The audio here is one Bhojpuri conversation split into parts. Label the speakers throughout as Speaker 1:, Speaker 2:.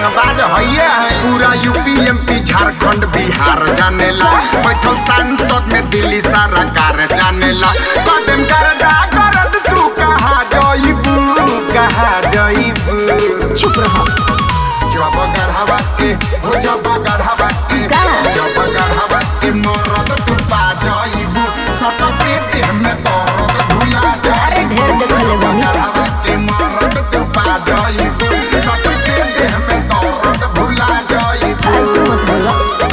Speaker 1: रंगबाज हइये है पूरा यूपी एमपी झारखंड बिहार जानेला बैठल सांसद में दिल्ली सारा कार जानेला कदम करदा करद तू कहाँ जइबू कहाँ जइबू
Speaker 2: चुप रहो
Speaker 1: जब गढ़ावा के हो जब गढ़ावा के
Speaker 2: का?
Speaker 1: जब गढ़ावा के मरद तू पा जइबू सटके देह में दर्द भुला
Speaker 2: अरे
Speaker 1: जाइबू
Speaker 2: ढेर देखले बानी।
Speaker 1: गढ़ावा के मरद तू पा जइबू सटके देह में दर्द भुला जइबू
Speaker 2: फालतू मत बोलो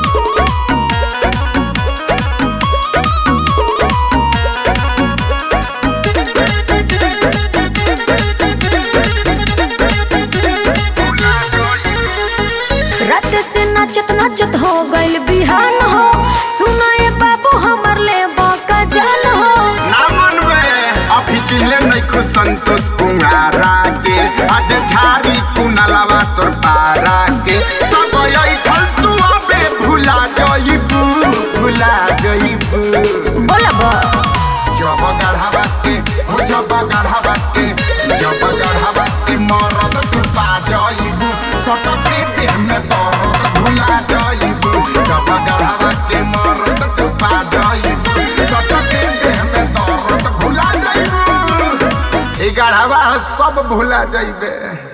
Speaker 2: रात से नाचत नाचत हो गइल बिहान हो सुनाए बाबू हमर ले का जान हो
Speaker 1: ना मनवे अभी चिल्ले नहीं खो संतोष कुंगारा के आज झारी कुनलवा तोर पारा के सब ऐठल तू अबे भुला जइबू भुला जइबू
Speaker 2: बोला बा
Speaker 1: जब गढ़ावा के हो जब गढ़ावा के जब गढ़ावा के मरद तू पा जइबू सटके देह में दर्द भुला जइबू जब गढ़ावा के मरद तू पा जइबू सटके देह में दर्द भुला जइबू ई गढ़ावा सब भुला जइबे